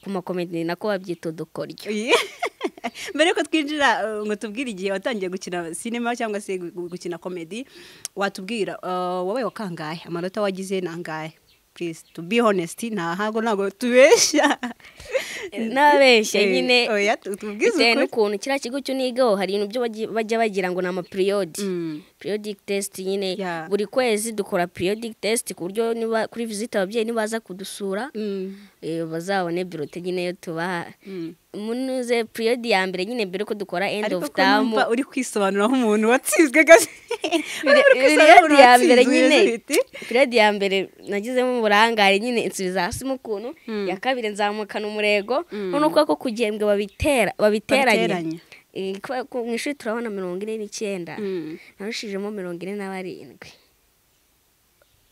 ku makomedi nako babyita udukoryo mbere yuko twinjira ngo tubwire igihe watangiye gukina sinema cyangwa se gukina komedi watubwira wowe wakangaye amanota wagize ni angahe please to be honest ntabwo ntabwo tubeshya nabeshya nyine oya tubwize bitewe ukuri n'ukuntu kiriya kigo cy'unigaho hari ibintu byo bajya- bajya bagira ngo ni amapiriyodi Mm. periodic test nyine Yeah. buri kwezi dukora periodic test ku buryo niba kuri visite ababyeyi nibaza kudusura Mm. eh, bazabone birote nyine yo tubaha Mm. munuze periodi ya mbere nyine mbere ko dukora end ariko of ko numva term uri kwisobanura nk'umuntu watsinzwe gaze periodi ya mbere nyine periodi ya mbere nagizemo uburangare nyine insubiza hasi mu kuntu Mm. iya kabiri nzamukana umurego Mm. none uko ko kugembwe babitera babiteranye Babiteranya. Eh, kubera ko mu ishuri turabona mirongo ine n'icyenda narushijemo mirongo ine na barindwi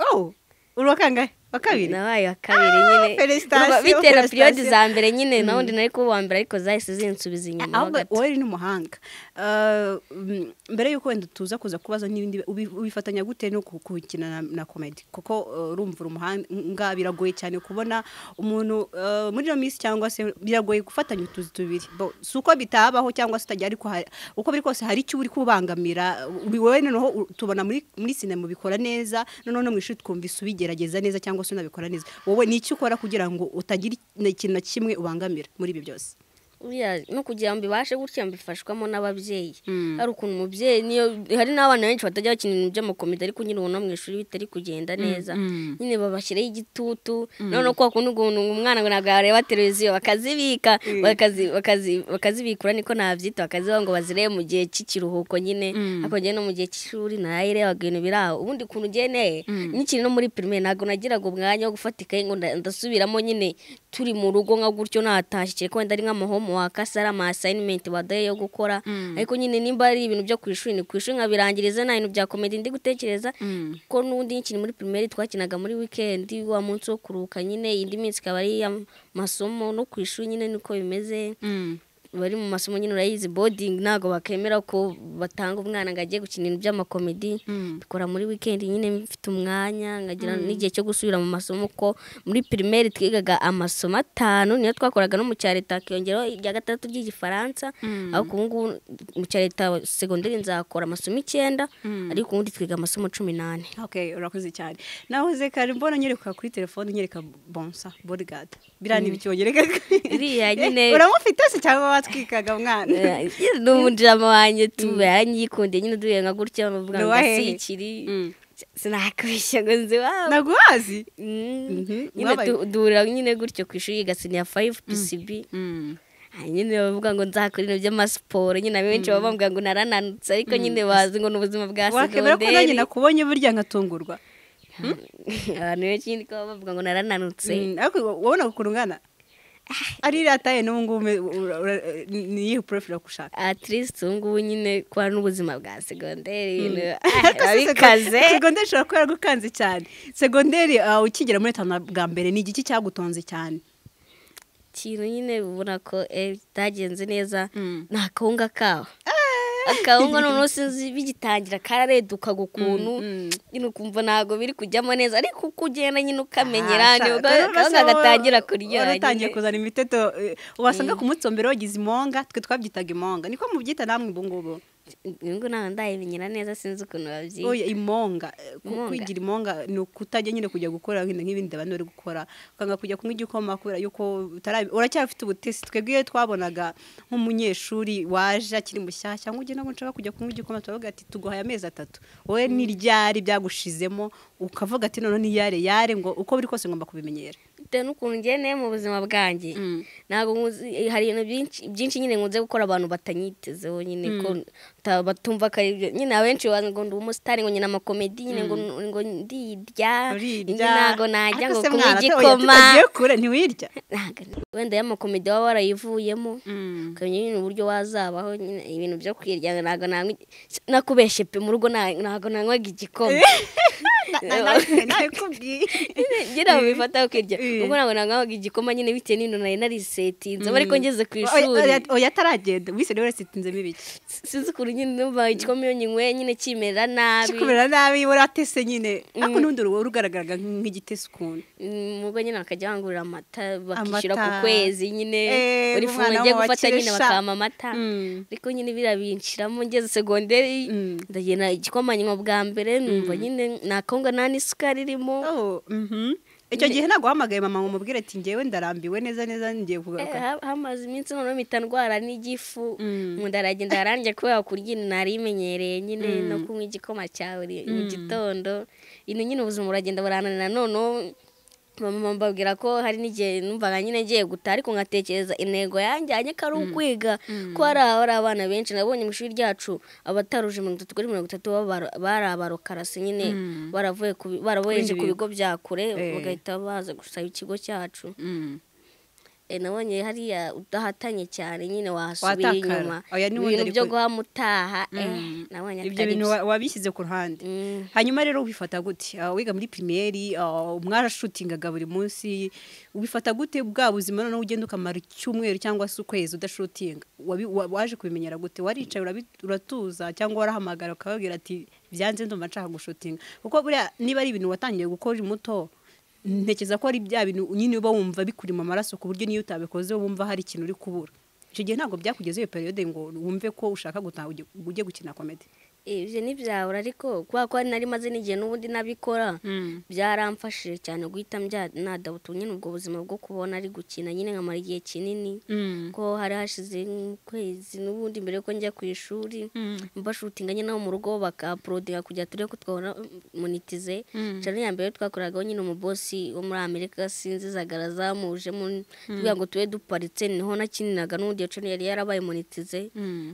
oh uri wa kangahe wa kabiri nabaye wa kabiri nyine felicitation, Urumva bitera periodi felicitation. za mbere nyine nawundi nari kuba uwa mbere ariko zahise zinsubiza inyuma ho ahubwo gato. wowe ni umuhanga Ah, mm, mbere y'uko wenda tuza kuza kubaza n'ibindi ubi- ubifatanya gute no ku- gukina na- na komedi kuko ah, urumva uri umuhanga biragoye cyane kubona umuntu ah, muri ino minsi cyangwa se biragoye gufatanya utuzi tubiri Bo, si uko bitabaho cyangwa se utajya ariko hari- uko biri kose hari icyo uri kubangamira ubi- wowe noneho u- tubona muri muri sinema ubikora neza noneho no mu ishuri twumvise ubigerageza neza cyangwa se unabikora neza wowe ni icyo ukora kugira ngo utagira ikintu na kimwe ubangamira muri ibi byose Buriya no kugira ngo bibashe gutya mbifashwamo n'ababyeyi Mm. hari ukuntu umubyeyi niyo hari n'abana benshi batajya bakina ibintu by'amakomedi ariko nyine ubona mu ishuri bitari kugenda neza mm. nyine babashyiraho igitutu none ko wakunda ukuntu umwana ngo ntabwo yareba televiziyo bakazibika bakazi- bakazi- bakazibikura niko nabyita bakazibaha ngo bazirebe mu gihe cy'ikiruhuko nyine ariko njyewe no mu gihe cy'ishuri nayirebaga ibintu biri aho ubundi kuntu ugeneye n'ikiri no muri pirimeri ntabwo nagiraga umwanya wo gufata ikayi ngo nda- ndasubiramo nyine turi mu rugo nka gutyo natashye ko wenda ari nk'amahomo wakase ari ama asayinimenti baduhaye yo gukora ariko nyine nimba ari ibintu byo ku ishuri ni ku ishuri nkabirangiriza nta bintu bya komedi ndi gutekereza ko n'ubundi nkiri muri pirimeri twakinaga muri wikendi wa munsi wo kuruhuka nyine indi minsi ikaba ari iy'amasomo no ku ishuri nyine niko bimeze bari mu masomo nyine urayizi bodingi ntabwo bakemera ko batanga umwana ngo ajye gukina ibintu by'amakomedi dukora muri wikendi nyine mfite umwanya nkagira n'igihe cyo gusubira mu masomo ko muri pirimeri twigaga amasomo atanu niyo twakoraga no mu cya leta hakiyongeraho irya gatandatu ry'igifaransa ariko ubu ngubu mu cya leta segonderi nzakora amasomo icyenda ariko ubundi twiga amasomo cumi n'ane Okay, urakoze cyane nahoze kare mbona nyereka kuri telefone nyereka bonsa bodyguard biriya ni ibiki wanyerekaga Iriya nyine- uramufite se cyangwa watwikaga mwana n'umujama wanjye tuba yaranyikundiye nyine duhuye nka gutya bavuga Ni ngo uwahehe? asikiri Mm. sinakubeshya ngo nzi wabo naguhazi Mm. Mhm. nyine Wabaye- du- duhurira nyine gutyo ku ishuri igasinya fayive pcb Ah, nyine bavuga ngo nzakora ibintu by'amasiporo nyine abenshi baba bambwira ngo narananutse ariko nyine bazi ngo ni ubuzima bwa wakemera ko nanjye segonderi nakubonye burya nkatungurwa abantu benshi nyine ko baba bavuga ngo narananutse Mm, ariko wabona ukuntu ungana ari iriya taye n'ubu ngubu ume- ura- ura- ni iyihe purefera gushaka atirisi ubu ngubu nyine kuba n'ubuzima bwa segonderi ibintu- ah, Ariko se babikaze sego- segonderi ishobora kuba yaragukanze cyane segonderi ah, ukigera muri tanu bwa mbere ni igiki cyagutonze cyane ikintu nyine ubona ko eh, bitagenze neza ni akawunga kaho akawunga noneho sinzi bigitangira kararedukaga ukuntu nyine ukumva ntabwo biri kujyamo neza ariko uko ugenda nyine ukamenyera Ah, nibwo sha- akawunga urasa- gatangira kuryoha waratangiye nyine. kuzana imiteto eh, wasanga ku munsi wa mbere wagize imonga twe twabyitaga imonga niko mubyita namwe ubu ngubu Ubu ngubu ntabwo ndayimenyera neza sinzi ukuntu babyita oya imonga eh, ku- Imonga. kwigira imonga ni ukutajya nyine kujya gukora nk'ibindi- nk'ibindi abantu bari gukora ukanga kujya kunywa igikoma kubera yuko utarabi- uracyafite ubutesi twebwe iyo twabonaga nk'umunyeshuri waje akiri mushyashya ngo ugende ngo nshaka kujya kunywa igikoma turavuga ati tuguhaye amezi atatu wowe ni ryari byagushizemo ukavuga ati none niyare yare ngo uko biri kose ngomba kubimenyera bitewe n'ukuntu ngeneye mu buzima bwanjye ntabwo nkuzi hari ibintu byinshi byinshi nyine nkunze gukora abantu batanyitezeho nyine ko ta- batumva ko ari ibyo nyine abenshi baza ngo ndi umusitari ngo nyine amakomedi nyine ngo ngo ndirya nyine ntabwo najya ngo kunywa igikoma tugiye kure ntiwirya Ntabwo ni- wenda y'amakomedi waba warayivuyemo ukamenya nyine uburyo wazabaho nyine ibintu byo kwirya ntabwo nanywa- nakubeshye pe mu rugo nta- ntabwo nanywaga igikoma ngira ngo bifata ukirya ubwo ntabwo nangahaga igikoma nyine bitewe n'intu nari narisetinzemo ariko ngeze ku ishuri oya ataragenda wese rero yasitinzemo ibiki sinzi ukuntu nyine numva igikoma iyo nyinyweye nyine kimera nabi kikumera nabi waratese nyine ariko n'undi uruhu rugaragaraga nk'igitese ukuntu Mm, ubwo nyine bakajya bangurira amata bakishyura Amata. ku kwezi nyine Eh, buri funga umwana ngiye wo gufata nyine wakesha. bakampa amata Mm. ariko nyine biriya binshiramo ngeze segonderi Mm. ndagenda igikoma nyuma bwa mbere numva nyine nta kawunga nta n'isukari irimo Oh, mhm. icyo gihe ntabwo wahamagaye mama ngo umubwire ati ngewe ndarambiwe neza neza ngiye Eh, kugaruka ha- hamaze iminsi noneho mpita ndwara n'igifu Mm. mu nda aragenda aranjye kubera kurya ibintu nari imenyereye nyine no kunywa igikoma cya buri mu gitondo ibintu nyine ubuzima buragenda burananira noneho mama mbabwira ko hari n'igihe numvaga nyine ngiye gutaha ariko nkatekereza intego yanjyanye ko ari ukwiga ko hari abari abana benshi nabonye mu ishuri ryacu abataruje mirongo itatu kuri mirongo itatu b'abaro- bari abarokarasi nyine baravuye ku bi- baraboheje ku bigo bya kure Eh. bagahita baza gusaba ikigo cyacu Eh, nabonye hariya udahatanye cyane nyine wasubira Watakara. inyuma Oya, ni wenda ibintu byo ariko- guhamutaha eh nabonye ibyo atari bintu byo. wa- wabishyize ku ruhande Mm. hanyuma rero ubifata gute Ah, wiga muri pirimeri ah, mwarashutingaga buri munsi ubifata gute bwa buzima noneho ugenda ukamara icyumweru cyangwa se ukwezi udashutinga Wabi- wa- waje kubimenyera gute waricaye urabi- uratuza cyangwa warahamagara ukababwira ati byanze ndumva nshaka gushutinga kuko buriya niba ari ibintu watangiye gukora uri muto ntekereza ko ari bya bintu nyine uba wumva bikuri mu maraso ku buryo n'iyo utabikoze wumva hari ikintu uri kubura icyo gihe ntabwo byakugezeho iyo periyode ngo wumve ko ushaka gutaha ujye- ujye gukina komedi ibyo ntibyabura ariko kubera ko nari maze n'igihe n'ubundi nabikora byaramfashije cyane guhita mbya- nadabuta nyine ubwo buzima bwo kubona ari gukina nyine nkamara igihe kinini ko hari hashize nk'ukwezi n'ubundi mbere yuko njya ku ishuri mbashutinga nyine nabo mu rugo bakaporodinga kugira turebe ko twabona monitize cyane ya mbere twakoragaho nyine umubosi wo muri amerika sinzi zagara zamujemo kugira ngo tube duparitse niho nakiniraga n'ubundi iyo cano yari yarabaye monitize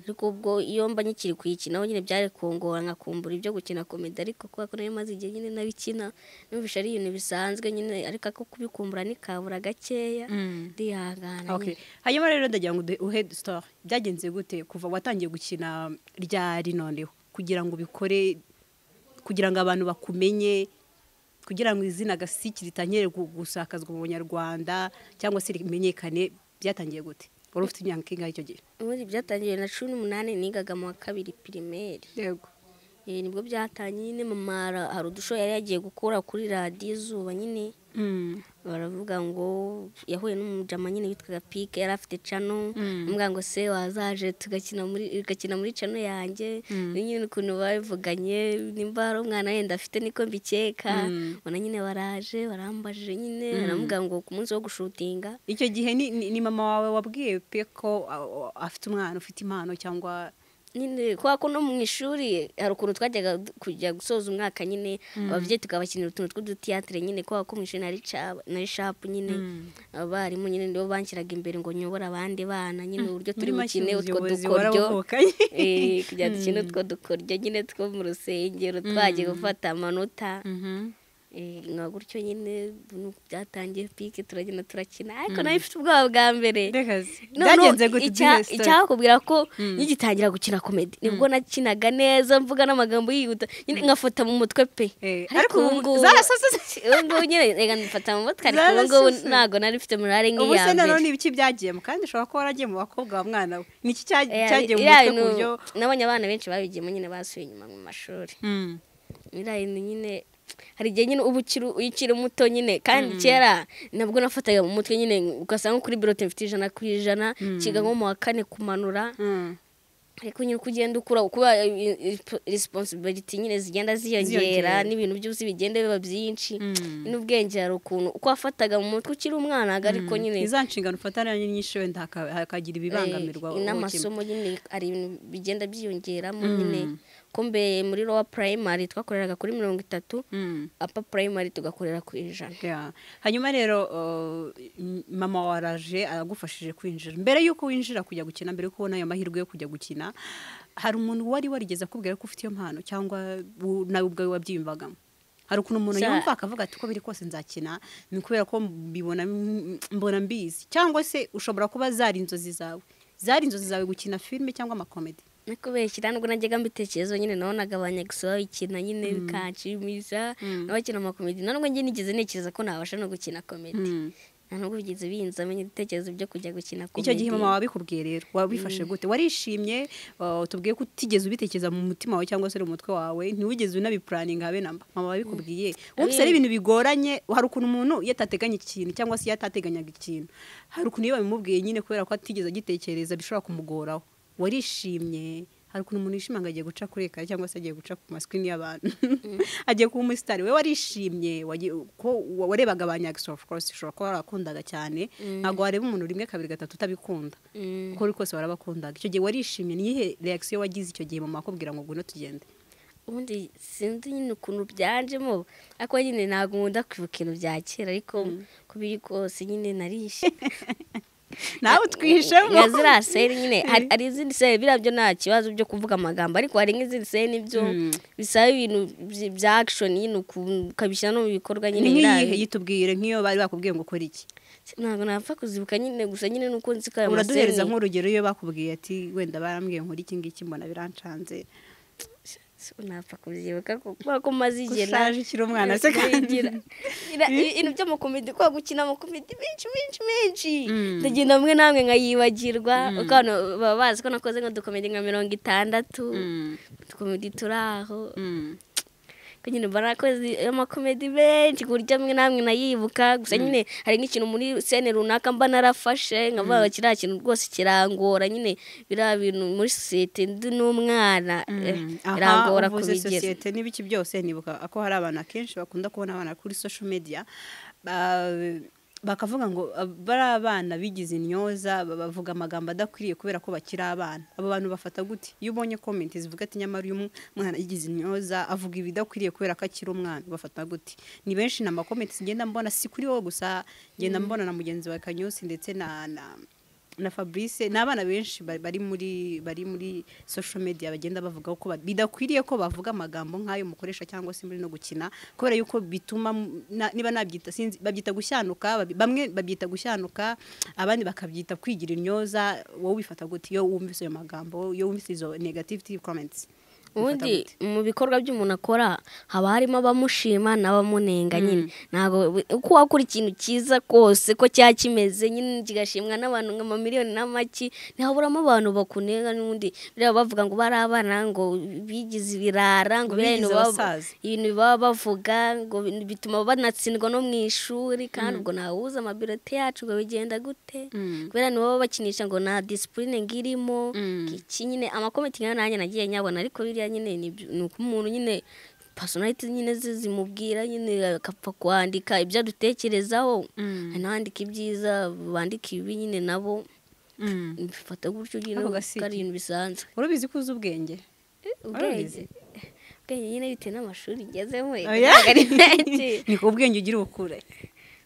ariko ubwo iyo mba nyikiri kuyikinaho nyine byari kungora nkakumbura ibyo gukina komedi ariko kubera ko nari maze igihe nyine nabikina numvisha ari ibintu bisanzwe nyine ariko ako kubikumbura nikabura gakeya ndihangana Okay. hanyuma rero ndagira ngo uduhe- uhe sitori byagenze gute kuva watangiye gukina ryari noneho kugira ngo ubikore kugira ngo abantu bakumenye kugira ngo izina gasiki ritangire gu- gusakazwa mu banyarwanda cyangwa se rimenyekane byatangiye gute wari ufite imyaka ingahe icyo gihe ubundi byatangiye na cumi n'umunani nigaga mu wa kabiri pirimeri yego Eh, nibwo byatangiye nyine mama ara- hari udusho yari yagiye gukura kuri radiyo izuba nyine baravuga ngo yahuye n'umujama nyine witwaga pike yari afite cano amubwira ngo se wazaje tugakina muri ugakina muri cano yanjye ni nyine ukuntu babivuganye nimba hari umwana wenda afite niko mbikeka ubona nyine baraje barambajije nyine baramubwira ngo ku munsi wo gushutinga icyo gihe ni, ni, ni mama wawe wabwiye pe ko a- a- afite umwana ufite impano cyangwa nyine kubera ko no mu ishuri hari ukuntu twajyaga du- kujya gusoza umwaka nyine ababyeyi tukabakinira utuntu tw'udutiyatire nyine kubera ko mu ishuri nari ca- nari shapu nyine abarimu nyine nibo banshyiraga imbere ngo nyobore abandi bana nyine uburyo turi Muri make bukine utwo ubuyobozi dukoryo warabuvukanye. Eh, kugira dukine utwo dukoryo nyine two mu rusengero twagiye gufata amanota Eh, nka gutyo nyine nuko byatangiye pike turagenda turakina ariko nayo ifite ubwoba bwa mbere Ndekazi. noneho byagenze gute icya- uduhe story. icyakubwira ko nkigitangira gukina komedi nibwo nakinaga neza mvuga n'amagambo yihuta nyine ngafata mu mutwe pe Eh, ariko ariko ubu ubu ngubu zarasasase. ubu ngubu nyine reka ngafata mu mutwe ariko ubu ngubu Zarasasase. ntabwo nari mfite morale ubu nk'iya se nanone mbere ibiki byagiyemo kandi ushobora kuba waragiye mu bakobwa wa mwana we ni iki cya- Eh, cyagiye mu iriya mutwe ku bintu- buryo nabonye abana benshi babigiyemo nyine basubiye inyuma mu mashuri biriya bintu nyine hari igihe nyine uba ukiri ukiri muto nyine kandi kera nabwo nafataga mu mutwe nyine ugasanga nko kuri birote mfite ijana ku ijana kiga nko mu wa kane kumanura ariko nyine uko ugenda ukura kuba responsibility nyine zigenda Ziyongera. ziyongera n'ibintu byose bigenda biba byinshi n'ubwenge hari ukuntu uko wafataga mu mutwe ukiri umwana ariko nyine iza nshingano ufata ni nyinshi wenda haka- hakagira ibibangamirwa eh, n'amasomo nyine hari ibintu bigenda byiyongeramo nyine ko mbere muri lowa primary twakoreraga kuri mirongo itatu apa primary tugakorera ku ijana Yeah. hanyuma rero uh, m- mama waraje aragufashije kwinjira mbere y'uko winjira kujya gukina mbere y'uko ubona ayo mahirwe yo kujya gukina hari umuntu wari warigeze akubwira ko ufite iyo mpano cyangwa u- nawe ubwawe wabyiyumvagamo hari ukuntu umuntu Za- yumva akavuga ati uko biri kose nzakina ni kubera ko mbibona m- mbona mbizi cyangwa se ushobora kuba zari inzozi zawe zari inzozi zawe gukina filime cyangwa amakomedi no kubeshyira nubwo najyaga mbitekerezo nyine nabonagabanya gusa babikina nyine bikanshimisha n'abakina amakomedi nubwo njye nigeze ntekereza ko nabasha no gukina komedi nta nubwo bigeze binzamo ibitekerezo byo kujya gukina komedi icyo gihe mama wabikubwiye rero wabifashe gute warishimye uh, tubwiye ko utigeze ubitekereza mu mutima wawe cyangwa se mu mutwe wawe ntiwigeze unabipuraninga habe namba mama wabikubwiye wumvise ari ibintu bigoranye hari ukuntu umuntu iyo atateganya ikintu cyangwa se iyo atateganyaga ikintu hari ukuntu iyo babimubwiye nyine kubera ko atigeze agitekereza bishobora kumugoraho warishimye hari ukuntu umuntu yishima ngo agiye guca kuri ekara cyangwa se agiye guca ku masikirini y'abantu agiye kuba umusitari we warishimye wagiye- ko wa- warebaga ba nyagisi ofu korosi ushobora kuba warakundaga cyane ntabwo wareba umuntu rimwe kabiri gatatu utabikunda kuko uri kose warabakundaga icyo gihe warishimye ni iyihe reakisiyo wagize icyo gihe mama akubwira ngo ngwino tugende ubundi sinzi nyine ukuntu byanjemo ariko nyine ntabwo nkunda kwibuka ibintu bya kera ariko ko biri kose nyine narishe nawe utwishemo nka ziriya seri nyine hari hari izindi seri biriya byo nta kibazo byo kuvuga amagambo ariko hari nk'izindi seri nibyo bisaba ibintu by- bya akishoni nyine ukuntu ukabishyira no mu bikorwa nyine ni nk'iyihe biriya- yitubwire nk'iyo bari bakubwiye ngo ukore iki ntabwo napfa kuzibuka nyine gusa nyine nuko nzi ko ayo maseri uraduhereza nk'urugero iyo bakubwiye ati wenda barambwiye nkora iki ngiki mbona birancanze napfa kubyibuka kuko kubera ko maze igihe Ko ushaje ukiri umwana se kandi. Ngira- ngira- ibintu by'amakomedi kubera gukina amakomedi menshi menshi menshi Mm. ndagenda hamwe namwe nkayibagirwa kuko abantu baba bazi ko nakoze nk'udukomedi nka mirongo itandatu udukomedi turi aho ko nyine mba nakoze amakomedi menshi ku buryo amwe namwe nayibuka gusa nyine hari nk'ikintu muri sene runaka mba narafashe nkavuga ngo kiriya kintu rwose kirangora nyine biriya bintu muri sosiyete ndi n'umwana eh, birangora aha uvuze kubigera sosiyete n'ibiki byose nibuka ko hari abantu akenshi bakunda kubona abana kuri social media ba- bakavuga ngo ah, bari abana bigize intyoza ba- bavuga amagambo adakwiriye kubera ko bakiri abana abo bantu bafata gute iyo ubonye comment zivuga ati nyamara uyu mwana yigize intyoza avuga ibidakwiriye kubera ko akiri umwana bafata gute ni benshi ni amakomenti ngenda mbona si kuri wowe gusa ngenda mbona na mugenzi wa kanyosi ndetse na na na fabrice ni abana benshi ba- bari muri bari muri social media bagenda bavuga ko ba- bidakwiriye ko bavuga amagambo nk'ayo mukoresha cyangwa se muri no gukina kubera yuko bituma mu- na- niba nabyita sinzi babyita gushyanuka babi- bamwe babyita gushyanuka abandi bakabyita kwigira intyoza wowe ubifata gute iyo wumvise ayo magambo iyo wumvise izo negativity comments ubifata ubundi gute? mu bikorwa by'umuntu akora haba harimo abamushima n'abamunenga nyine ntabwo uko wakora ikintu cyiza kose ko cyaba kimeze nyine kigashimwa n'abantu nka miliyoni n'amaki ntihaburamo abantu bakunenga n'ubundi biriya bavuga ngo bari abana ngo bigize ibirara ngo Ngo biriya bintu bigize baba- abasaza. ibintu baba bavuga ngo bin- bituma banatsindwa no mu ishuri kandi ubwo ntawuzi amabirote yacu ngo bigenda gute kubera nibo baba bakinisha ngo nta disipurine ngirimo iki nyine amakomenti nk'ayo nanjye nagiye nyabona ariko biriya nyine ni ibyo- ni uko umuntu nyine personality nyine ze zimubwira nyine akapfa kwandika ibyo adutekerezaho hari n'abandika ibyiza bandika ibibi nyine nabo bifata gutyo nyine Ako gasi ko ari ibintu bisanzwe urabizi ko uzi ubwenge ubwenge Urabizi? ubwenge nyine bitewe n'amashuri ngezemo Oya. ntabwo ari menshi ni ku bwenge ugira ubukure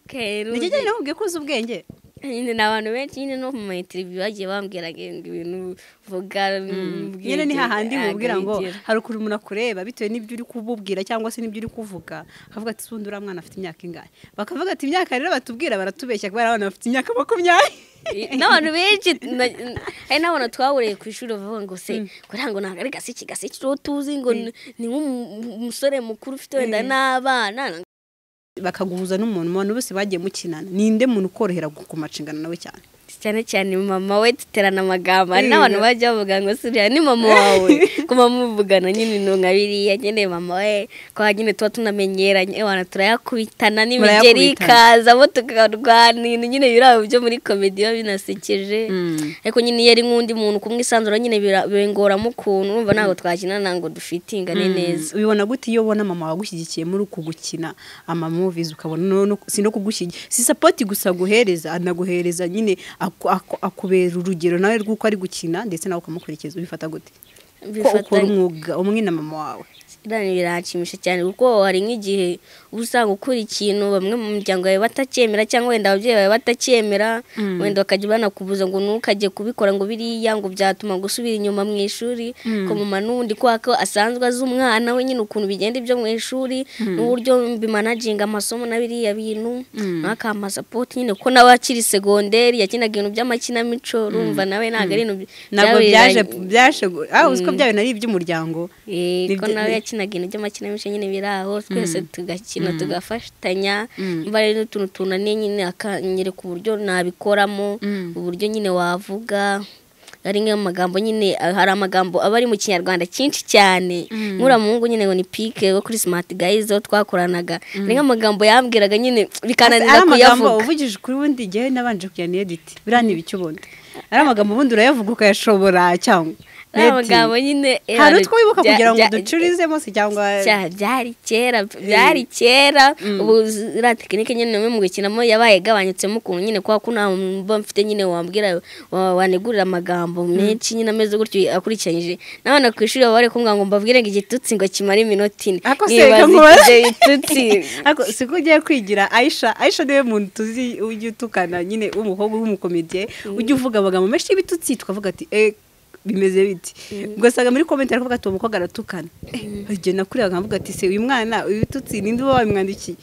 Okay, ni Rudy. kijyanye nakubwiye ko uzi ubwenge nyine ni abantu benshi nyine no mu matiriviyu bagiye bambwira ngo ibintu vuga mbwira nyine ni ibyo, hahandi ntabwo mubwira ngo bigera. hari ukuntu umuntu akureba bitewe n'ibyo uri kububwira cyangwa se n'ibyo uri kuvuga akavuga ati sundi uriya mwana afite imyaka ingahe bakavuga ati imyaka rero batubwira baratubeshya kubera abana bafite imyaka makumyabiri n'abantu benshi na- hari n'abantu twahuriye ku ishuri bavuga ngo se kugira ngo ntabwo ari gaseke gaseke uwo tuzi ngo ni ni nk'umusore mukuru ufite wenda n'abana bakaguhuza n'umuntu umuntu bose bagiye mukinana ninde muntu ukorohera ku macingano nawe cyane cyane cyane mama we duterana amagambo hari Yego. n'abantu bajya bavuga ngo suriya ni mama wawe kuba muvugana nyine ni nka biriya nyine mama we ko nyine tuba tunamenyeranye abantu turayakubitana n'imigeri Murayakubitana. ikazamo tukarwanira nyine biriya byo muri komedi biba binasekeje ariko nyine iyo ari nk'undi muntu kumwisanzura nyine bira- bingoramo ukuntu urumva ntabwo twakinana ngo dufitingane neza ubibona gute iyo ubona mama wagushyigikiye muri uku gukina amamuvizi ukabona no- no- si no kugushyigikiye si sapoti gusa aguhereza anaguhereza nyine aku- aku- akubera urugero nawe rw'uko ari gukina ndetse nawe ukamukurikiza ubifata gute ko ukora Bifatanye. umwuga umwe na mama wawe biranshimisha cyane kuko hari nk'igihe uba usanga ukora ikintu bamwe mu miryango yawe batacyemera cyangwa wenda ababyeyi bawe batacyemera wenda bakajya banakubuza ngo ntukajye kubikora ngo biriya ngo byatuma gusubira inyuma mu ishuri ko mama n'undi kubera ko asanzwe azi umwana we nyine ukuntu bigenda ibyo mu ishuri n'uburyo bimanaginga amasomo na biriya bintu n'akamasapoti nyine kuko nawe akiri segonderi yakinaga ibintu by'amakinamico urumva nawe ntabwo ari ibintu ntabwo byaje byaje aho uzi ko byabaye nari iby'umuryango ko nawe yakinaga ibintu by'amakinamico nyine biri aho twese tugakina tugafatanya mba rero utuntu tunaniye nyine akanyereka uburyo nabikoramo uburyo nyine wavuga ari nk'amagambo nyine hari amagambo aba ari mu kinyarwanda cyinshi cyane nk'uramuhungu nyine ngo ni pike wo kuri simati gayizi twakoranaga hari nk'amagambo yambwiraga nyine bikananira amagambo kuyavuga uvugije kuri ubundi igihe nabanje kuyanediti biriya ni ibiki ubundi ari amagambo ubundi urayavuga ukayashobora cyangwa ari amagambo nyine eh, hari utwo wibuka bya- kugira ngo bya- ducurizemo se cyangwa cya- byari kera byari kera ubu ziriya tekinike nyine nawe mu gukinamo yabaye igabanyutsemo ukuntu nyine kubera ko nta muntu mba mfite nyine wambwira wa- wanegurira amagambo menshi nyine ameze gutyo akurikiranyije n'abana ku ishuri baba bari kumbwira ngo mbabwire ngo igitutsi ngo kimare iminota ine Ako se, Nibaza ngo- ibyo bitutsi Ariko si ko ugiye kwigira aisha aisha niwe muntu tuzi ujya utukana nyine w'umukobwa w'umukomediye ujya uvuga amagambo menshi y'ibitutsi tukavuga ati eee bimeze biti ugasanga muri komenti aravuga ati uwo mukobwa aratukana Eh, igihe nakuriye nkavuga ati se uyu mwana ibitutsi ninde uba wabimwandikiye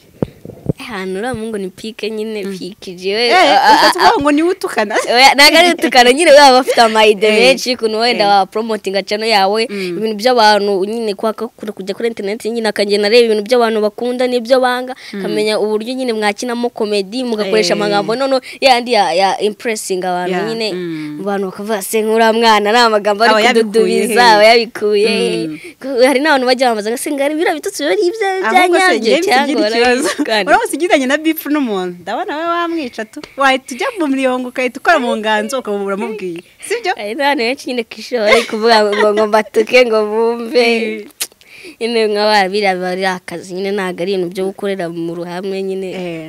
ahantu uriya muhungu ni pike nyine pikije we eee a- a- a- ukavuga ngo niwe utukana Oya, ntabwo ari utukana nyine baba bafite amayide menshi ukuntu wenda waporomotinga cano yawe ibintu by'abantu nyine kwaka kure kujya kuri interineti nyine akagenda areba ibintu by'abantu bakunda n'ibyo banga akamenya uburyo nyine mwakinamo komedi mugakoresha Eh. amagambo noneho yayandi ya ya impuresinga abantu Ya, nyine mm. abantu bakavuga se nk'uriya mwana ari amagambo ari Aba yabikuye kududubiza he?" aba yabikuye hari n'abantu bajya bambaza ngo se ngari biriya bitutsi biba ari ibyo ahubwo byanyabye se njyewe cyangwa bisigire ikibazo barabikana." uramutse ugizanye na bifu n'umuntu ndabona we wamwica tu wahita ujya mu mirongo ugahita ukora mu nganzo ukaba uramubwiye sibyo hari n'abantu benshi nyine ku ishuri bari kuvuga ngo ngo mbatuke ngo bumve nyine nk'aba biriya biba ari akazi nyine ntabwo ari ibintu byo gukorera mu ruhame nyine Eh,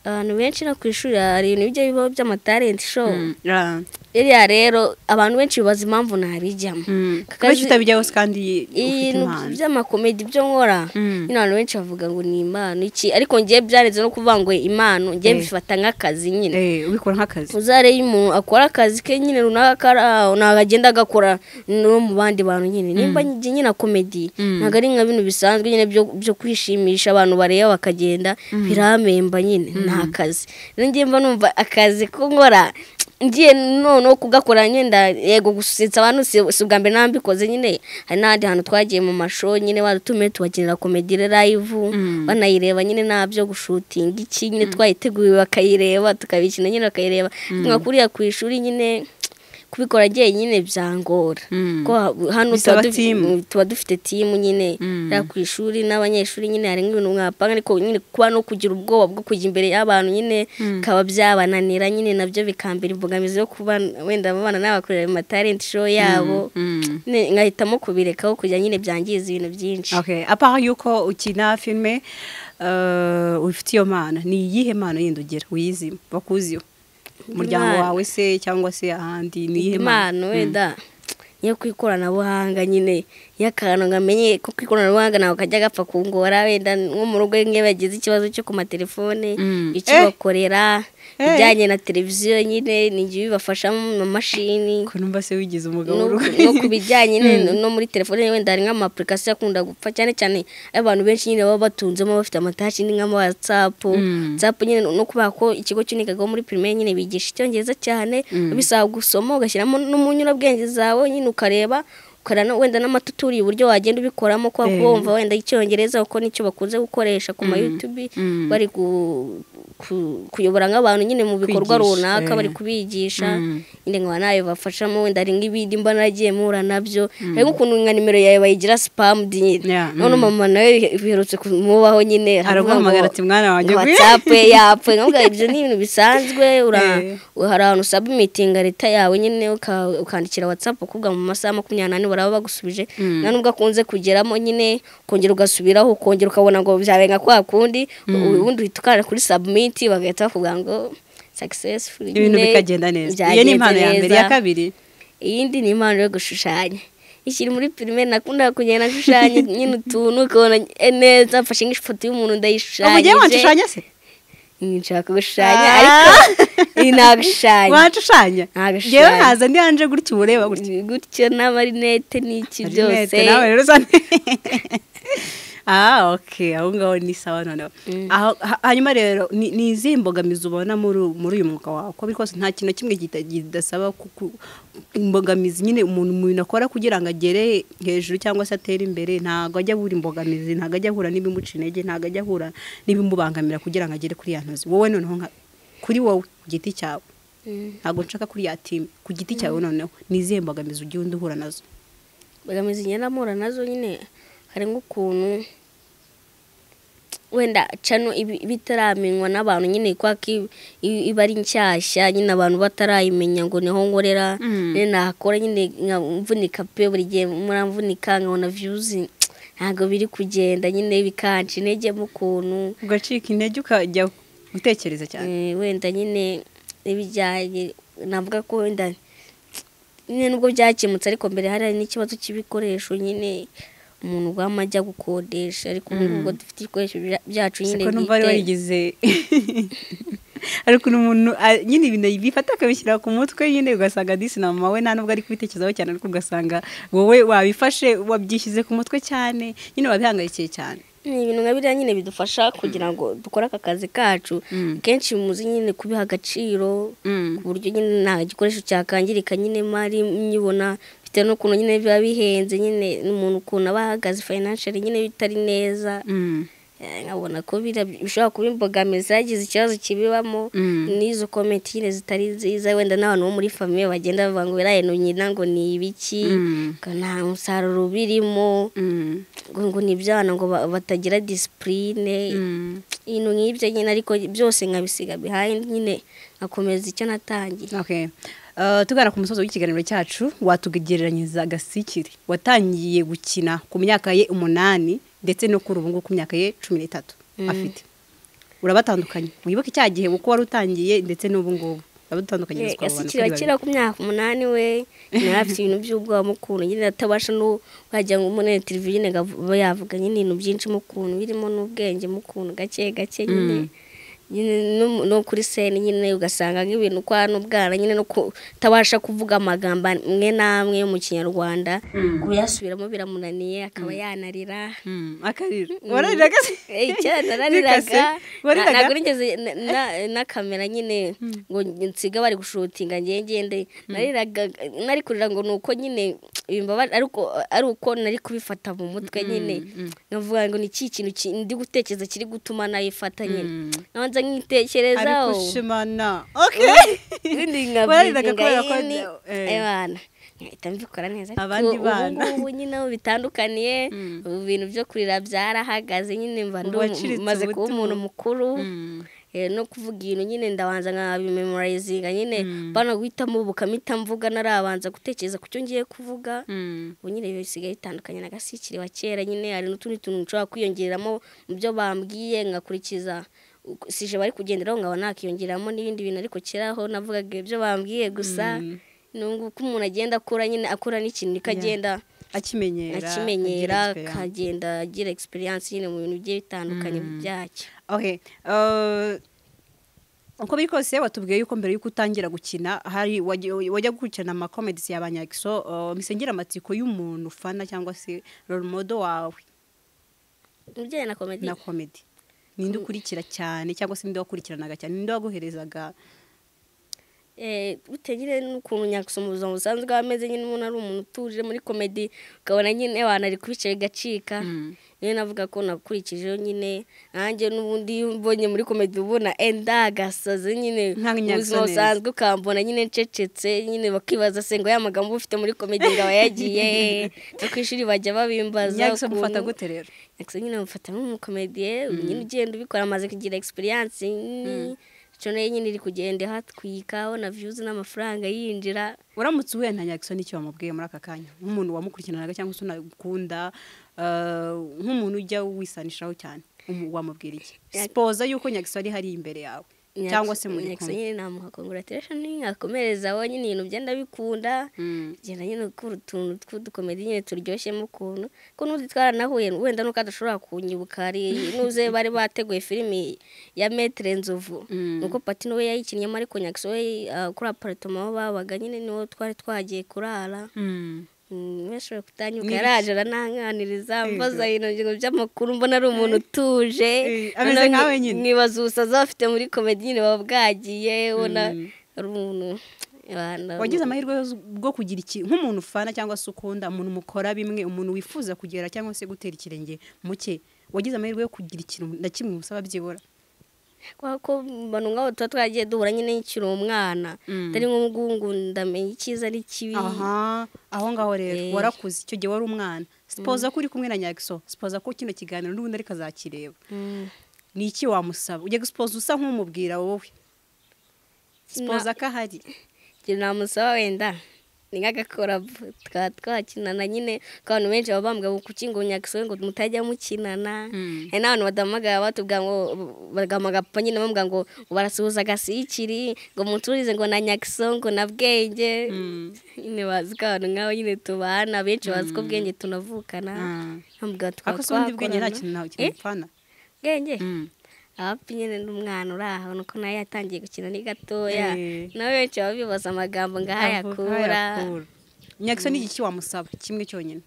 abantu benshi no ku ishuri hari ibintu bijya bibaho by'amatalenti show ah, iriya rero abantu benshi bibaza impamvu ntabijyamo mm. Ku kubera kazi- utabijyaho kandi ufite ibintu impano by'amakomedi byo nkora Mm. nyine abantu benshi bavuga ngo ni impano iki ariko ngewe byarenze no kuvuga ngo impano ngewe Eh. mbifata nk'akazi nyine Eh, ubikora nk'akazi uzare iyo umuntu akora akazi ke nyine runaka kari aho ntabwo agenda agakora no mu bandi bantu nyine nimba njye nyine komedi ntabwo ari nka bintu bisanzwe nyine byo byo kwishimisha abantu bareba bakagenda biramemba nyine ni akazi rero ngiye mba numva akazi ko nkora ngiye noneho kugakora nyenda yego gusetsa abantu si si ubwa mbere nambikoze nyine hari n'ahandi hantu twagiye mu masho nyine wadutumiye tubakinira komedi live banayireba nyine nta byo gushutinga iki nyine twayiteguye bakayireba tukabikina nyine bakayireba nka kuriya ku ishuri nyine kubikora njyenyine byangora Mm. ko ha- hano Bisaba tuba dufi- timu. mm, tuba dufite timu nyine ya ku ishuri n'abanyeshuri nyine hari nk'ibintu mwapanga ariko nyine kuba no kugira ubwoba bwo kujya imbere y'abantu nyine bikaba byabananira nyine nabyo bikambera imbogamizi yo kuba wenda abana n'abakorera mu matalenti show yabo Mm. Ne- nkahitamo kubirekaho kugira nyine byangiza ibintu byinshi Okay. apara yuko ukina filime eh, ufite iyo mana ni iyihe mana yindi ugira wiyizi bakuziho umuryango Imana. wawe se cyangwa se ahandi ni iyihe mana impano wenda iyo ku ikoranabuhanga nyine iyo akantu ngamenye ko ku ikoranabuhanga ntabwo kajya gapfa kungora wenda nko mu rugo nk'iyo bagize ikibazo cyo ku matelefone Mm. Eh. ikibakorera Eh. ibijyanye na televiziyo nyine ni ibyo bibafashamo mu mamashini ko numva se wigize umugabo no w'urugo. no ku bijyanye nyine no muri telefone wenda hari nk'amapurikasiyo akunda gupfa cyane cyane abantu benshi nyine baba batunzemo bafite amatashi ni nk'ama watsapu Mm. watsapu nyine no kubera ko ikigo cy'unigaga muri primaire nyine bigisha icyongereza cyane bisaba gusoma ugashyiramo n'umunyurabwenge zawe nyine ukareba ukara no- wenda n'amatuturi uburyo wagenda ubikoramo kwa Eh. kumva wenda icyongereza kuko nicyo bakunze gukoresha ku ma YouTube Mm. bari ku- ku- kuyobora nk'abantu nyine mu bikorwa Kwigisha, runaka eh. bari kubigisha Mm. nyine nkaba nayo bafashamo wenda hari nk'ibindi mba naragiye muhura nabyo hari nk'ukuntu nka nimero yawe bayigira sipamu nyine Yeah, none mm. mama nawe biherutse kumubaho nyine araguhamagara ati mwana wanjye ngwino." watsapu ye yapfuye nkabwa ibyo ni ibintu bisanzwe ura- Eh. hari ahantu usaba imitinga leta yawe nyine uka- ukandikira watsapu ukubwa mu masaha makumyabiri n'ane baraba bagusubije Mm. nta nubwo akunze kugeramo nyine ukongera ugasubiraho ukongera ukabona ngo byabaye nka kwa kundi ubundi uhita ukanda kuri sabumiti bagahita bakubwira ngo sakisesifuri ibintu bikagenda neza iyo ni impano ya mbere iya kabiri iyindi ni impano yo gushushanya ikiri muri pirime nakunda kugenda ashushanya nyine utuntu ukabona eh, neza mfashe nk'ifoto y'umuntu ugiye ndayishushanyije wanshushanya se nshaka gushushanya ariko iyi ntabwo wanshushanya Ntabwo yewe ushushanya. nkaza ndi hanje gutya uba ureba gutya gutyo n'amarinete n'iki byose Marinette, nawe rero usa ne- ah ok aho ngaho ni sawa noneho Aho- ha- hanyuma rero ni ni izihe mbogamizi ubona muri uyu- muri uyu mwuga wawe uko biri kose nta kintu na kimwe gita- kidasaba ku- ku- imbogamizi nyine umuntu mu bintu akora kugira ngo agere hejuru cyangwa se atere imbere ntabwo ajya ahura imbogamizi ntabwo ajya ahura n'ibimuca intege ntabwo ajya ahura n'ibimubangamira kugira ngo agere kuri ya ntozi wowe noneho nka kuri wowe ku giti cyawe Mm. ntabwo nshaka kuri ya timu ku giti cyawe noneho ni izihe mbogamizi ugenda uhura nazo mbogamizi ngenda mpura nazo nyine hari nk'ukuntu wenda cano ibi- ibitaramenywa n'abantu nyine kubera ko iba- iba iba ari nshyashya nyine abantu batarayimenya ngo niho nkorera Mm. nyine nahakora nyine nkamvunika pe buri gihe muramvunika nkabona viyuzi ntabwo biri kugenda nyine bikanca integemo ukuntu ugacika intege ukajya gutekereza Eh, cyane wenda nyine ibijyanye navuga ko wenda nyine nubwo byakemutse ariko mbere hari n'ikibazo cy'ibikoresho nyine umuntu ugwama ajya gukodesha ariko ubu ngubu dufite ibikoresho bya- byacu nyine siko numva wari bwite warigize ariko umuntu a- nyine ibintu bifata akabishyira ku mutwe nyine ugasanga disi na mama we nta nubwo ari kubitekerezaho cyane ariko ugasanga wowe wabifashe wabyishyize ku mutwe cyane nyine wabihangayikiye cyane ni ibintu nka biriya nyine bidufasha kugira ngo dukore aka kazi kacu Mm. kenshi muzi nyine kubiha agaciro ku buryo nyine nta gikoresho cyakangirika nyine mari nyibona bitewe n'ukuntu nyine biba bihenze nyine n'umuntu ukuntu aba ahagaze financially nyine bitari neza Eh, nkabona ko bira- bishobora kuba imbogamizi zagize ikibazo kibibamo Mm. n'izo komenti nyine zitari nziza wenda n'abantu bo muri famiye bagenda bavuga ngo biraye nyina ngo ni ibiki Mm. ngo nta musaruro ubirimo ngo ngo ni ibyana ngo ba- batagira disipurine ibintu nk'ibyo nyine ariko byose nkabisiga bihaye nyine nkakomeza icyo natangiye Okay. Uh, tugana ku musozo w'ikiganiro cyacu watugereranyiriza gasikiri watangiye gukina ku myaka ye umunani ndetse no kuri ubu ngubu ku myaka ye cumi n'itatu afite urabatandukanye wibuke cya gihe uko wari utangiye ndetse n'ubu ngubu urabatandukanyiriza ku bantu yasikira kera ku myaka umunani we nawe afite ibintu by'ubwoba mu kuntu nyine atabasha no wajya ngo umunani televiziyo nyine aba yavuga nyine ibintu byinshi mu kuntu birimo n'ubwenge mu kuntu gake gake nyine nyine no- no kuri sene nyine ugasanga nk'ibintu kwa n'ubwana nyine no kutabasha kuvuga amagambo amwe n'amwe yo mu kinyarwanda kuyasubiramo biramunaniye akaba yanarira akarira wararira gasi Eh, kera Ntikase. naraniraga Na- warariraga ntabwo nigeze na- na- na kamera nyine ngo nsiga bari gushutinga ngende ngende nariraga nari kurira ngo ni uko nyine bimbabara ariko ari uko nari kubifata mu mutwe nyine nkavuga ngo ni iki kintu ki- ndi gutekereza kiri gutuma nayifata nyine nabanza ariko nkitekerezaho ushimana okay ibindi warariraga nkabyiga kubera ko yini eh. abana nkahita mbikora neza Abandi ariko ubu bana. ngubu nyine aho bitandukaniye ubu bintu byo kurira byarahagaze nyine mba ndu- Waciritse maze kuba ubuto. umuntu mukuru Eh, no kuvuga ibintu nyine ndabanza nkabimemorizinga nyine bano guhitamo bukamita mvuga narabanza gutekereza ku cyo ngiye kuvuga ubu nyine biba bisigaye bitandukanye na gasikiri wa kera nyine hari n'utundi tuntu nshobora kwiyongeramo mu byo bambwiye nkakurikiza uko- sije bari kugenderaho nkaba nakiyongeramo n'ibindi bintu ariko kera ho navugaga ibyo bambwiye gusa nubwo uko umuntu agenda akura nyine akura n'ikintu niko agenda akimenyera akimenyera agira experience. akagenda agira egisperiyanse nyine mu bintu bigiye bitandukanye byacyo Okay. Uh, uko biri kose watubwiye yuko mbere yuko utangira gukina hari wajya wajya gukurikirana amakomedisi y'abanyagiso uh, misengera amatsiko y'umuntu ufana cyangwa se role model wawe umubyeyi na komedi na comedy ninde ukurikira cyane cyangwa se ninde wakurikiranaga cyane ninde waguherezaga Eh, bitewe nyine n'ukuntu nyakisoma ubuzima busanzwe aba ameze nyine umuntu ari umuntu utuje muri komedi ukabona nyine abantu ari kubica bigacika niyo navuga ko nakurikijeho nyine nanjye n'ubundi iyo mbonye muri komedi uba ubona enda agasazi nyine Nka mu buzima Nyagasoneza. busanzwe ukambona nyine ncecetse nyine bakibaza se ngo ya magambo uba ufite muri komedi ngo aba yagiye he?" no ku ishuri bajya babimbaza nyagiso mufata ukuntu- gute rero Jackson nyine bamufata nk'umukomediye nyine ugenda ubikora amaze kugira experience ni- ico nayo nyine iri kugenda ihatwika abona views n'amafaranga yinjira uramutse uhuye na nyagiso n'icyo wamubwiye muri aka kanya nk'umuntu wamukurikiranaga cyangwa se unakunda uh, nk'umuntu ujya wisanishaho cyane umu- wamubwira iki sipoza yuko nyagiso ari hariya imbere yawe cyangwa se muri nyakisa kumwe nyine namuha congratulation nkakomereza wowe nyine ibintu byenda bikunda genda nyine ukura utuntu tw'udukomedi nyine turyoshyemo ukuntu ko n'uzi twaranahuye wenda nuko adashobora kunyibuka hari n'uze bari bateguye filimi ya metere nzovu nuko pati niwe yayikinnyemo ariko nyakisa we ah, kuri aparitoma aho babaga nyine niwo twari twagiye kurara Mm. Mm, benshi bari kutanyuka Ni yaraje arananganiriza Ego. mbaza ibintu ngo by'amakuru mbona ari umuntu utuje Eh, ameze Noneho nkawe nki- nyine. nkibaza ubusaza bafite muri komedi nyine baba bwagiye ubona Mm. ari umuntu abantu- wagize amahirwe yose bwo kugira iki nk'umuntu ufana cyangwa se ukunda umuntu mukora bimwe umuntu wifuza kugera cyangwa se gutera ikirenge muke wagize amahirwe yo kugira ikintu na kimwe usaba byibura kubera ko abantu nk'abo tuba twagiye duhura nyine nkiri umwana Mm. atari nk'ubu ngo ndamenya icyiza ari kibi aha aho ngaho rero Eh. warakuze icyo gihe wari umwana sipoza ko uri kumwe na nyagiso sipoza ko kino kiganiro n'ubundi ariko azakireba Mm. ni iki wamusaba ujya gusipoza usa nk'umubwira wowe sipoza ko ahari ikintu namusaba wenda ni nk'agakora tukaba twakinana nyine ko abantu benshi baba bambwira ngo kuki ngo nyakisobe ngo mutajya mukinana Mm. hari n'abantu badahamagara batubwira ngo bagahamagara papa nyine bambwira ngo ngo barasuhuza agasikiri ngo muturize ngo na nyakiso ngo na bwenge nyine bazi ko abantu nk'abo nyine tubana benshi bazi ko bwenge tunavukana Mm. bambwira tukaba ariko se ubundi bwenge nta twakorana. kintu ntawe Eh, kimupfana bwenge ahapi nyine n'umwana uri aho nuko nawe yatangiye gukina ni gatoya Eh. nawe benshi baba bibaza amagambo ngo aho yakura yakura nyagiso ni iki wamusaba kimwe cyonyine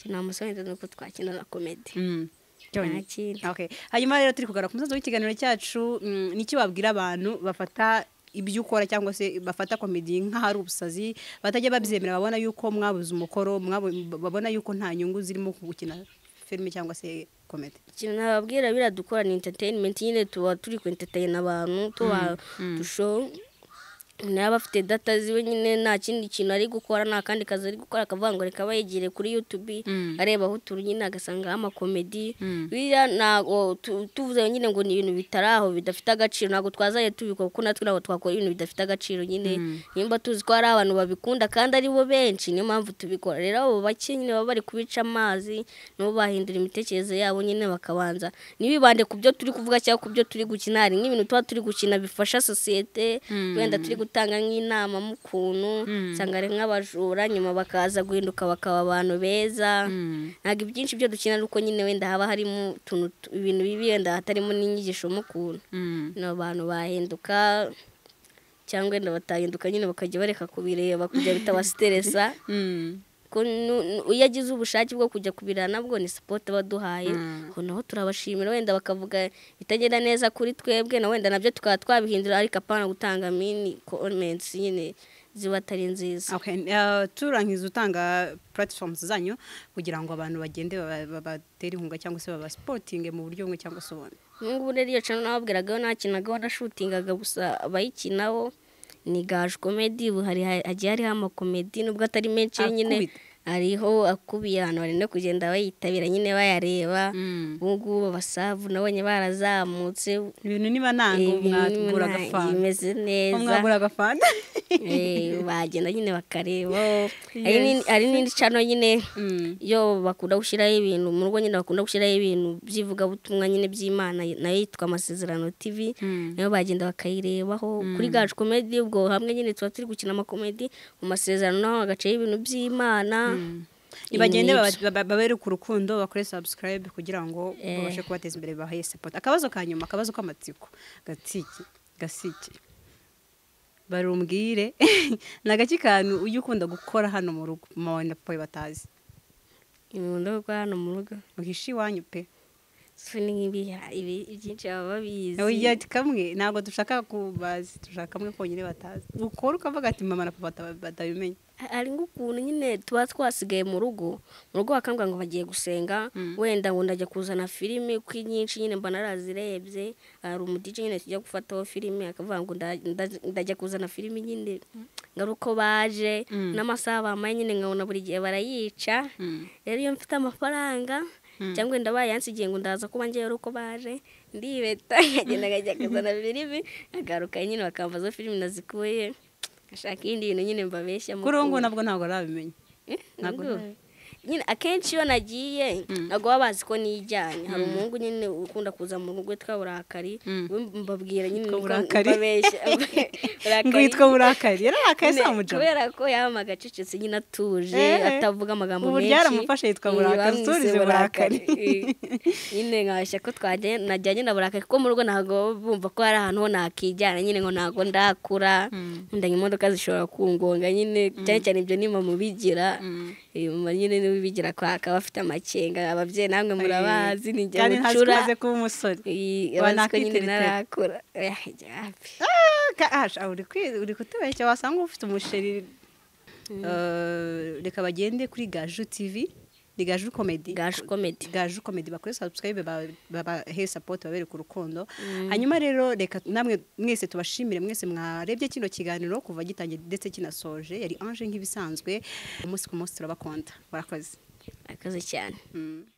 nta musore ndetse nuko twakinana komedi cyonyine Nta kindi. Okay. hanyuma rero turi kugarura ku musozo w'ikiganiro cyacu mm, ni iki wabwira abantu bafata ibyo ukora cyangwa se bafata komedi nk'aho ari ubusazi batajya babyemera babona yuko mwabuze umukoro mwabo- babona yuko nta nyungu zirimo ku gukina filime cyangwa se komedi ikintu nababwira biradukora ni entertainment nyine tuba turi ku entertain abantu tuba dusho nawe aba afite data ziwe nyine nta kindi kintu ari gukora nta kandi kazi ari gukora akavuga ngo reka bayegere kuri youtube areba aho turi nyine agasangaho amakomedi biriya ntabwo tu- tuvuze nyine ngo ni ibintu bitari aho bidafite agaciro ntabwo twazaye tubikora kuko natwe ntabwo twakora ibintu bidafite agaciro nyine nimba tuzi ko hari abantu babikunda kandi ari bo benshi niyo mpamvu tubikora rero abo bake nyine baba bari kubica amazi nabo bahindura imitekerereze yabo nyine bakabanza ntibibande ku byo turi kuvuga cyangwa ku byo turi gukina hari nk'ibintu tuba turi gukina bifasha sosiyete wenda turi gutanga nk'inama mu kuntu usanga ari nk'abajura nyuma bakaza guhinduka bakaba abantu beza ntabwo ibyinshi byo dukina ari uko nyine wenda haba harimo utuntu tu- ibintu bibi wenda hatarimo n'inyigisho mu kuntu ni abantu bahinduka cyangwa wenda batahinduka nyine bakajya bareka kubireba kujya bitabasiteresa ko nu- nu- iyo agize ubushake bwo kujya kubireba nabwo ni sipoti baduhaye ngo naho turabashimira wenda bakavuga bitagenda neza kuri twebwe na wenda nabyo tukaba twabihindura ariko apana gutanga mini comments nyine ziba atari nziza Okay, uh, turangiza utanga platforms zanyu kugira ngo abantu bagende baba- babatere inkunga cyangwa se babasipotinge mu buryo bumwe cyangwa se ubundi nk'ubu rero iyo cano nababwiragaho nakinagaho nashutingaga gusa abayikinaho ni gaje komedi ubu hari hagiye hariho amakomedi nubwo atari menshi nyine Akubita. hariho akubiye abantu bari no kugenda bayitabira nyine bayareba ubu ngubu abasavu nabo nyine barazamutse ibintu niba nanga Ibi mwagura nta- agafanta bimeze neza mwagura agafanta Eh, bagenda nyine bakareba Yes. hari n'indi- hari n'indi cano nyine iyo bakunda gushyiraho ibintu mu rugo nyine bakunda gushyiraho ibintu by'ivugabutumwa nyine by'imana nayo yitwa amasezerano tv nayo bagenda bakayirebaho kuri gacu komedi ubwo hamwe nyine tuba turi gukina amakomedi mu masezerano naho hagacaho ibintu by'imana nibagende Ibintu baba- baba- babereke urukundo bakore subscribe kugira ngo babashe kubateza imbere bahe support akabazo ka nyuma akabazo k'amatsiko gatiki gasiki barumbwire ni agace kantu ujya ukunda gukora hano mu rugo mama wawe na papa we batazi ibintu byo gukora hano mu rugo uhishe iwanyu pe so ni nk'ibi- ibi byinshi baba babizi ujya kamwe ntabwo dushaka kubazi dushaka kamwe konyine batazi ukora ukavuga ati mama na papa bata- batabimenye hari nk'ukuntu nyine tuba twasigaye mu rugo mu rugo bakambwira ngo bagiye gusenga wenda ngo ndajya kuzana filime kuko inyinshi nyine mba narazirebye hari umudije nyine tujya gufataho filime akavuga ngo nda- nda- ndajya kuzana filime nyine ngaruko baje n'amasaha bambaye nyine nkabona buri gihe barayica rero iyo mfite amafaranga cyangwa wenda bayansigiye ngo ndaza kuba ngewe uko baje ndibeta nkagenda nkajya kuzana filime nkagaruka nyine bakambaza filime nazikuye ngashaka ibindi bintu nyine mbabeshya kuri ubu ngubu nabwo ntabwo arabimenya Ntabwo ntabwo ntabi- nyine akenshi iyo nagiye ntabwo baba bazi ko nijyanye hari umuhungu nyine ukunda kuza mu rugo witwa burakari mbabwira nyine Witwa niko Burakari? mbabeshya ngo yitwa burakari yararakaye se wamujama kubera ko yaba agacecetse nyine atuje Eh, eh. atavuga amagambo Ubu menshi ryaramufashe yitwa Iyi, Burakari, bamwise turize Burakari. Eh, nyine nkabasha ko twajya najyanye na burakari kuko mu rugo ntabwo baba bumva ko hari ahantu ho nakijyana nyine ngo ntabwo ndakura ndanye imodoka zishobora kungonga nyine cyane cyane ibyo ni mama ubigira Eh, mama nyine niwe ubigira ko akaba afite amakenga ababyeyi namwe murabazi ni njye kandi ntazi ko mucura umaze kuba umusore Eh, Uba bazi ko nyine nakwiteretera. ntarakura Eh, yapi. Ah, ka- ah, uri kwi- uri kutubeshya wasanga ufite umusheri Eh, reka bagende kuri gaju tivi ni gaju komedi Gaju Comedy. gaju komedi bakore subscribe babahe support babereka urukundo hanyuma rero reka namwe mwese tubashimire mwese mwarebye kino kiganiro kuva gitangiye ndetse kinasoje yari anje nk'ibisanzwe umunsi ku munsi turabakonda barakoze murakoze cyane Mm.